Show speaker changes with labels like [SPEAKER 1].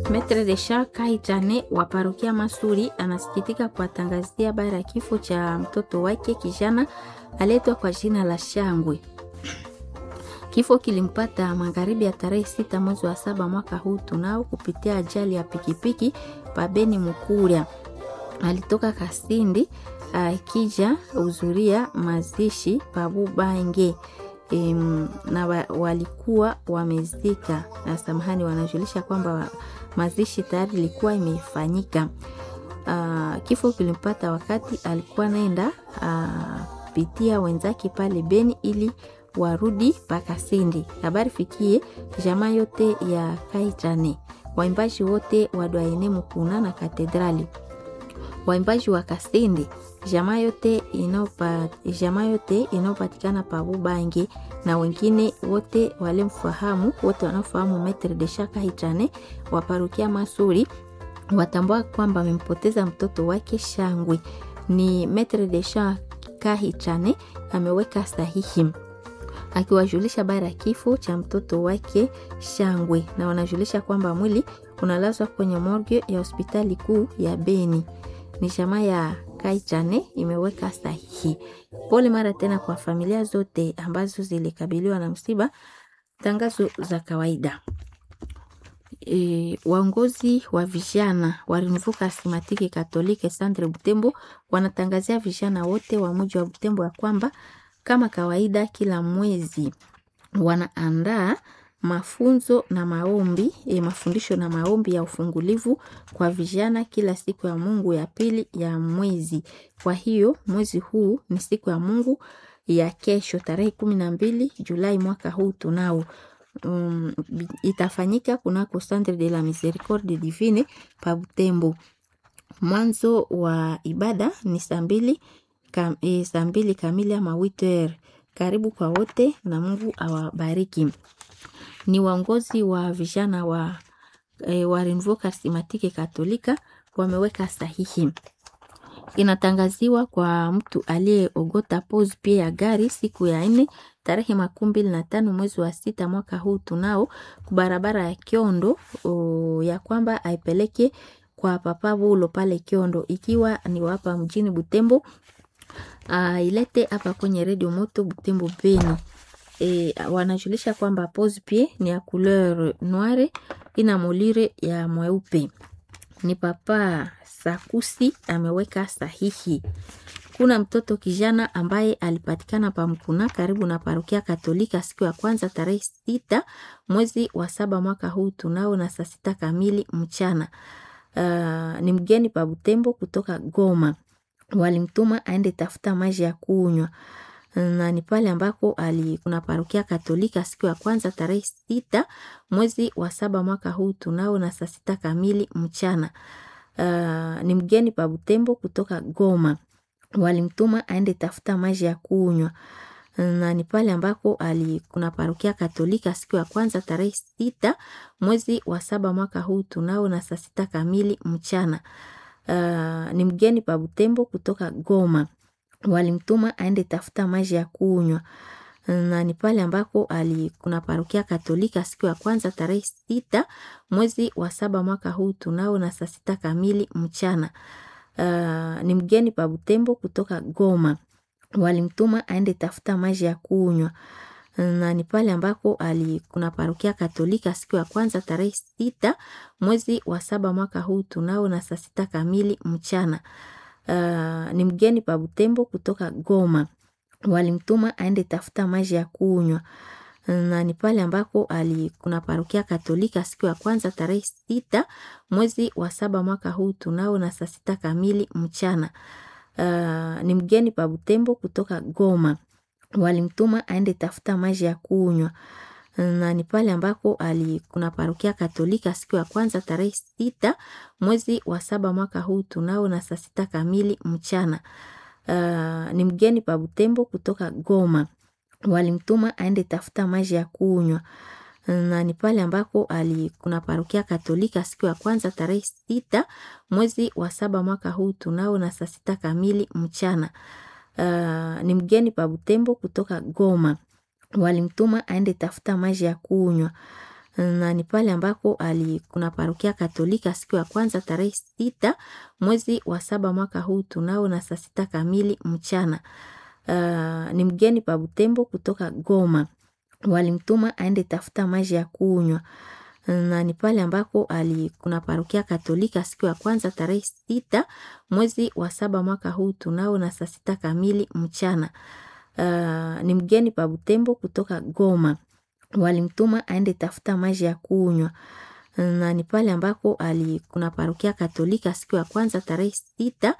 [SPEAKER 1] Metre de Charles Kaitane wa parokia Masuri anasikitika kuwatangazia habari ya kifo cha mtoto wake kijana aletwa kwa jina la Shangwe. Kifo kilimpata magharibi ya tarehe sita mwezi wa saba mwaka huu tunao kupitia ajali ya pikipiki pabeni Mukuria. Alitoka Kasindi akija uzuria mazishi pabubange e, na wa, walikuwa wamezika na samahani, wanajulisha kwamba mazishi tayari ilikuwa imefanyika. Uh, kifo kilimpata wakati alikuwa naenda uh, pitia wenzake pale Beni ili warudi Pakasindi. Habari fikie jamaa yote ya Kaitane, waimbaji wote wa Dwaene Mukuna na Katedrali, waimbaji wa Kasindi, jamaa yote inopa, jamaa yote inayopatikana pa Bubange na wengine wote walemfahamu, wote wanaofahamu Metre de Shaka Kaitane wa parokia Masuri watambua kwamba amempoteza mtoto wake Shangwe. Ni Metre de Shaka Kaitane ameweka sahihi akiwajulisha habari ya kifo cha mtoto wake Shangwe, na wanajulisha kwamba mwili unalazwa kwenye morgue ya hospitali kuu ya Beni. Ni jamaa ya Kaitane imeweka sahihi. Pole mara tena kwa familia zote ambazo zilikabiliwa na msiba. Tangazo za kawaida. E, waongozi wa vijana wa Renouveau Charismatique Catholique Centre Butembo wanatangazia vijana wote wa mji wa Butembo ya kwamba kama kawaida kila mwezi wanaandaa mafunzo na maombi e, mafundisho na maombi ya ufungulivu kwa vijana kila siku ya Mungu ya pili ya mwezi. Kwa hiyo mwezi huu ni siku ya Mungu ya kesho tarehe kumi na mbili Julai mwaka huu tunao um, itafanyika kunako Centre de la Miséricorde Divine pa Butembo. Mwanzo wa ibada ni saa mbili kam, e, saa mbili kamili ama witer. Karibu kwa wote na Mungu awabariki. Ni waongozi wa vijana wa, e, wa Renouveau Charismatique Katolika wameweka sahihi. Inatangaziwa kwa mtu aliyeogota pose pia ya gari siku ya nne tarehe makumi mbili na tano mwezi wa sita mwaka huu tunao kubarabara ya Kiondo o, ya kwamba aipeleke kwa papa Bulo pale Kiondo, ikiwa ni wapa mjini Butembo uh, ilete hapa kwenye redio moto Butembo Beni. E, wanajulisha kwamba pose pie ni ya couleur noire ina molire ya mweupe. Ni papa Sakusi ameweka sahihi. Kuna mtoto kijana ambaye alipatikana pa Mkuna karibu na parokia Katolika siku ya kwanza tarehe sita mwezi wa saba mwaka huu tunao na saa sita kamili mchana. Uh, ni mgeni pa Butembo kutoka Goma walimtuma aende tafuta maji ya kunywa na ni pale ambako ali kuna parokia Katolika siku ya kwanza tarehe sita mwezi wa saba mwaka huu tunao na saa sita kamili mchana. Uh, ni mgeni pa Butembo kutoka Goma walimtuma aende tafuta maji ya kunywa na ni pale ambako ali kuna parokia Katolika siku ya kwanza tarehe sita mwezi wa saba mwaka huu tunao na saa sita kamili mchana. Uh, ni mgeni pa Butembo kutoka Goma walimtuma aende tafuta maji ya kunywa na ni pale ambako ali kuna parokia Katolika siku ya kwanza tarehe sita mwezi wa saba mwaka huu tunao na saa sita kamili mchana. Uh, ni mgeni pa Butembo kutoka Goma walimtuma aende tafuta maji ya kunywa na ni pale ambako ali kuna parokia Katolika siku ya kwanza tarehe sita mwezi wa saba mwaka huu tunao na saa sita kamili mchana. Uh, ni mgeni pa Butembo kutoka Goma walimtuma aende tafuta maji ya kunywa na ni pale ambako ali kuna parokia Katolika siku ya kwanza tarehe sita mwezi wa saba mwaka huu tunao na saa sita kamili mchana. Uh, ni mgeni pa Butembo kutoka Goma walimtuma aende tafuta maji ya kunywa na ni pale ambako ali kuna parokia Katolika siku ya kwanza tarehe sita mwezi wa saba mwaka huu tunao na saa sita kamili mchana. Uh, ni mgeni pa Butembo kutoka Goma walimtuma aende tafuta maji ya kunywa na ni pale ambako ali kuna parokia Katolika siku ya kwanza tarehe sita mwezi wa saba mwaka huu tunao na saa sita kamili mchana. Uh, ni mgeni pa Butembo kutoka Goma walimtuma aende tafuta maji ya kunywa na ni pale ambako ali kuna parokia Katolika siku ya kwanza tarehe sita mwezi wa saba mwaka huu tunao na saa sita kamili mchana. Uh, ni mgeni pa Butembo kutoka Goma, walimtuma aende tafuta maji ya kunywa na ni pale ambako ali kuna parokia Katolika siku ya kwanza tarehe sita mwezi wa saba mwaka huu tunao na saa sita kamili mchana. Uh, ni mgeni pa Butembo kutoka Goma, walimtuma aende tafuta maji ya kunywa na ni pale ambako ali kuna parokia Katolika siku ya kwanza tarehe sita